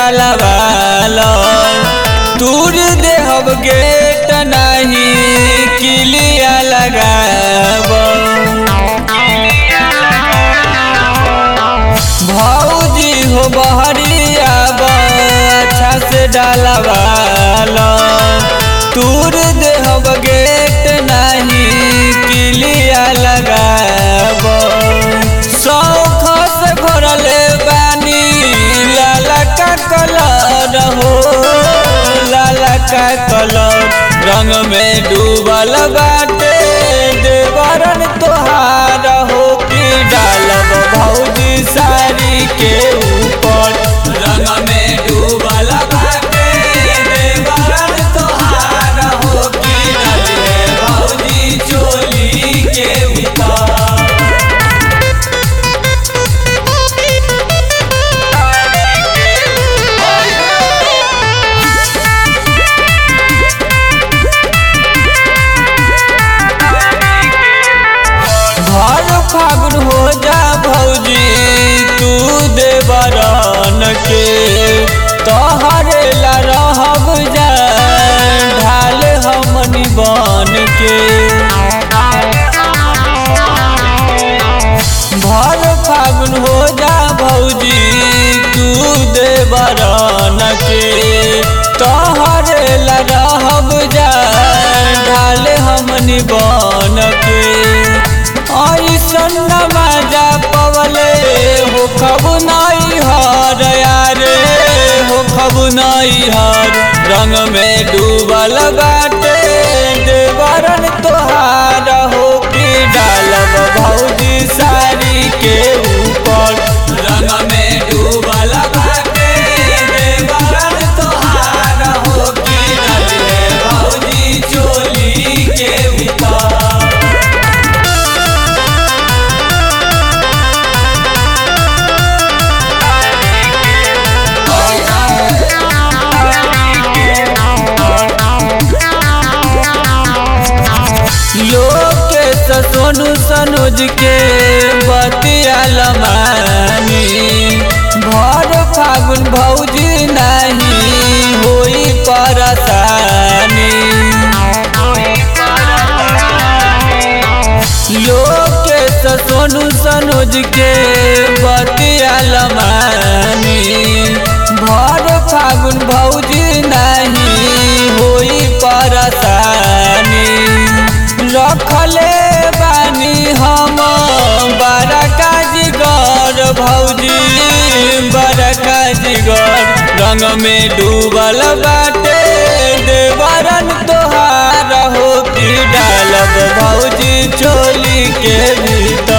डालवाल दूर देहब गेट नहीं किलिया लगाब भौजी हो बहरिया अच्छा से डालवाल दूर देहब गेट नहीं किलिया लगाब शौख से भरल बानी लाला का कलर हो लाला का कलर रंग में डूबल बाटे देवरन तोहार हो कि डालब भौजी साड़ी के ऊपर रंग में डूबल बाटे देवरन तोहार हो कि डाले भौजी चोली के ऊपर भर फागुन हो जा भौजी तू देवरन के तोहरे ला रहब जा ढाल हमनी बन के भर फागुन हो जा भौजी तू देवरन के तोहरे ला रहब जा ढाल हमनी बन के ऐसन मजा पवले हो खब नाई हर यारे हो खब नाई हर रंग में डूबल बाटे देवरन तोहार हो कि डालब भौजी साड़ी के ऊपर रंग में डूबल बाटे देवरन तोहार हो कि डाले भौजी चोली के ऊपर लोकेश सोनू सनुज के बतिया लमानी भर फागुन भौजी नहीं होई परसानी लोकेश सोनू सनुज के बतिया लमानी भर फागुन भौजी नहीं होई परसानी रखले बानी हम बड़का जिगर भौजी बड़का जिगर रंग में डूबल बाटे देवरन तोहार हो कि डालब भौजी चोली के भीतर